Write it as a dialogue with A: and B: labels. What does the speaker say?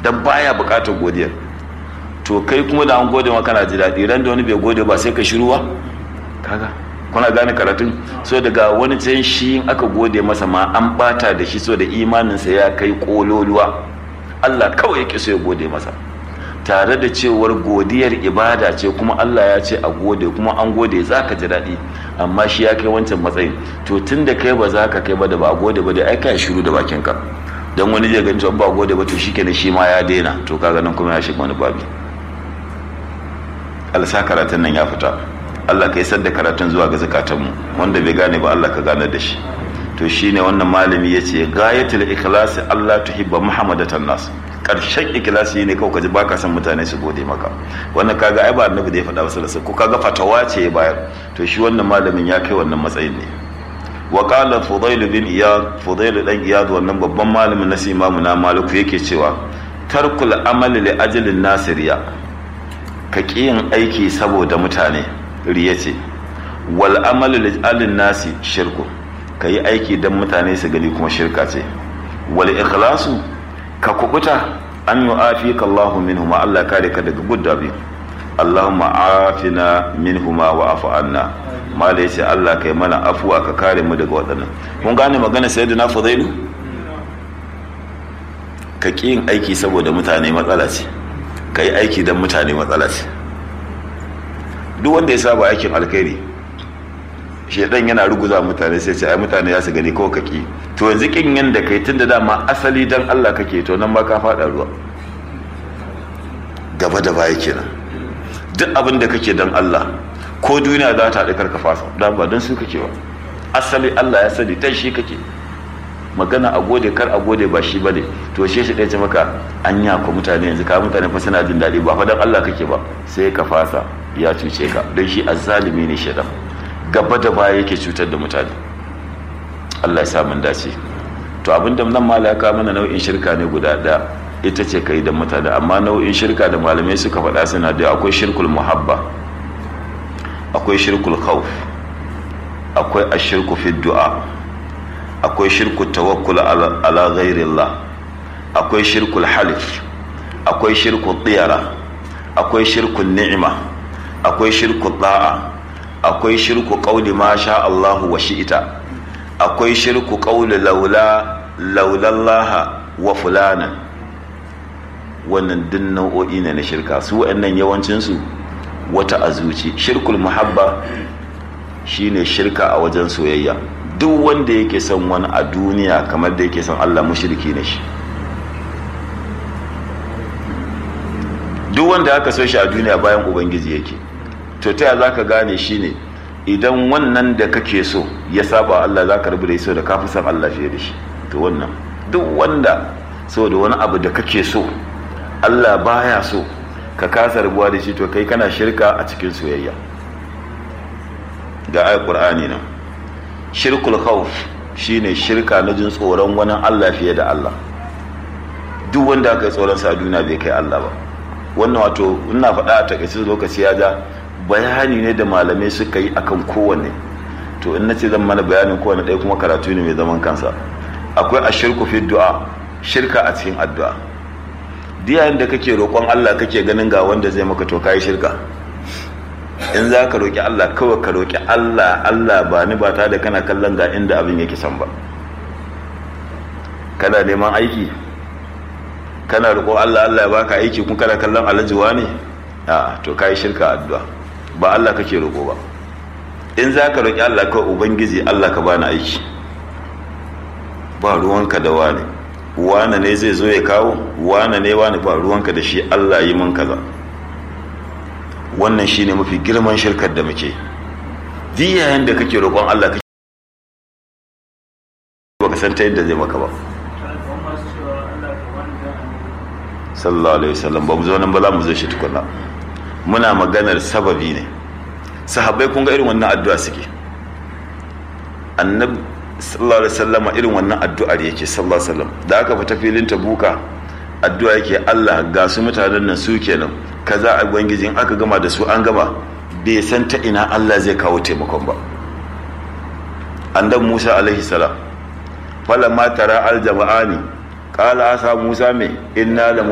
A: dan baya bukatar godiyar to kai kuma da an gode maka kana ji daɗi ran da wani bai gode ba sai ka shiruwa kaga kuna gane karatun so daga wani can shi in aka gode masa ma an bata da shi so da imaninsa ya kai kololuwa Allah kawai yake so ya gode masa tare da cewar godiyar ibada ce kuma Allah ya ce a gode kuma an gode za ka ji daɗi amma shi ya kai wancan matsayin to tun da kai ba za ka kai ba da ba a gode ba da ai kai shiru da bakinka don wani zai gani ba a gode ba to shi kenan shi ma ya daina to kaga nan kuma ya shiga wani babi alsa karatun nan ya fita Allah ka isar da karatun zuwa ga zakatanmu wanda bai gane ba Allah ka gane da shi to shine wannan malami ya ce gayatul ikhlasi Allah tuhibba muhammadatan nas karshen ikhlasi ne kawai kaji baka san mutane su gode maka wannan kaga ai ba annabi da ya faɗa masa da ko kaga fatawa ce ya bayar to shi wannan malamin ya kai wannan matsayin ne wa qala fudail bin iyad fudail dan iyad wannan babban malamin na imamu na maliku yake cewa tarkul amali li ajalin nasiriya ka yin aiki saboda mutane riya ce wal amalu li ajalin nasi shirku ka yi aiki don mutane su gani kuma shirka ce wal ikhlasu ka kubuta an yi afika Allahu minhuma Allah kare ka daga gudda biyu Allahumma afina minhuma wa afu anna mala yace Allah kai mana afuwa ka kare mu daga waɗannan kun gane magana sayyidina Fudailu ka ƙi yin aiki saboda mutane matsala ce ka yi aiki don mutane matsala ce duk wanda ya saba aikin alkhairi shedan yana ruguza mutane sai ce ai mutane ya su gani ko kaki to yanzu kin yanda kai tun da dama asali dan Allah kake to nan ba ka fada ruwa gaba da baya kenan duk abin da kake dan Allah ko duniya za ta haɗu karka fasa dan ba dan su kake ba asali Allah ya sani dan shi kake magana a gode kar a gode ba shi bane to shi shi ce maka anya ko mutane yanzu ka mutane fa suna jin daɗi ba fa dan Allah kake ba sai ka fasa ya cuce ka don shi azzalimi ne shedan gaba da baya yake cutar da mutane Allah ya sa mun dace to abinda nan malaka mana nau'in shirka ne guda ɗaya ita ce kai da mutane amma nau'in shirka da malamai suka faɗa suna da akwai shirkul muhabba akwai shirkul khawf akwai ashirku fi du'a akwai shirku tawakkul ala ghairillah akwai shirkul halif akwai shirkul tiyara akwai shirkul ni'ima akwai shirkul da'a akwai shirku ƙauli ma sha Allahu wa shi'ita akwai shirku ƙauli laula laulallaha wa fulana wannan duk nau'o'i ne na shirka su waɗannan yawancinsu wata azuci shirkul muhabba shine shirka a wajen soyayya duk wanda yake son wani a duniya kamar da yake son Allah mushriki ne shi duk wanda aka so shi a duniya bayan ubangiji yake to ta za ka gane shi ne idan wannan da kake so ya saba Allah za ka rabu da so da kafi san Allah fiye da shi to wannan duk wanda so da wani abu da kake so Allah baya so ka kasa rabuwa da shi to kai kana shirka a cikin soyayya ga ayat qur'ani nan shirkul khawf shine shirka na jin tsoron wani Allah fiye da Allah duk wanda aka yi tsoron sa a duniya bai kai Allah ba wannan wato ina faɗa a takaice lokaci ya ja bayani ne da malamai suka yi akan kowanne to in na ce zan mana bayanin kowanne ɗaya kuma karatu ne mai zaman kansa akwai a shirku fi du'a shirka a cikin addu'a diyayen da kake roƙon Allah kake ganin ga wanda zai maka to kai shirka in za ka roƙi Allah kawai ka roƙi Allah Allah ba ni ba ta da kana kallon ga inda abin yake san ba kana neman aiki kana roƙo Allah Allah ya baka aiki kun kana kallon alajuwa ne a to kai shirka addu'a ba Allah kake roƙo ba in za ka roƙi Allah ka ubangiji Allah ka bani aiki ba ruwanka da wani wane ne zai zo ya kawo wane ne wani ba ruwanka da shi Allah yi mun kaza wannan shine mafi girman shirkar da muke diyayen da kake roƙon Allah kake baka san ta yadda zai maka ba sallallahu alaihi wasallam ba mu zo nan ba za mu zo shi tukuna muna maganar sababi ne sahabbai kun ga irin wannan addu'a suke annabi sallallahu alaihi wasallam irin wannan addu'ar yake sallallahu alaihi wasallam da aka fita filin tabuka addu'a yake Allah ga su mutanen nan su kenan kaza a ubangijin aka gama da su an gama bai san ta ina Allah zai kawo taimakon ba annabi Musa alaihi salam falamma tara al jama'ani qala asa Musa me inna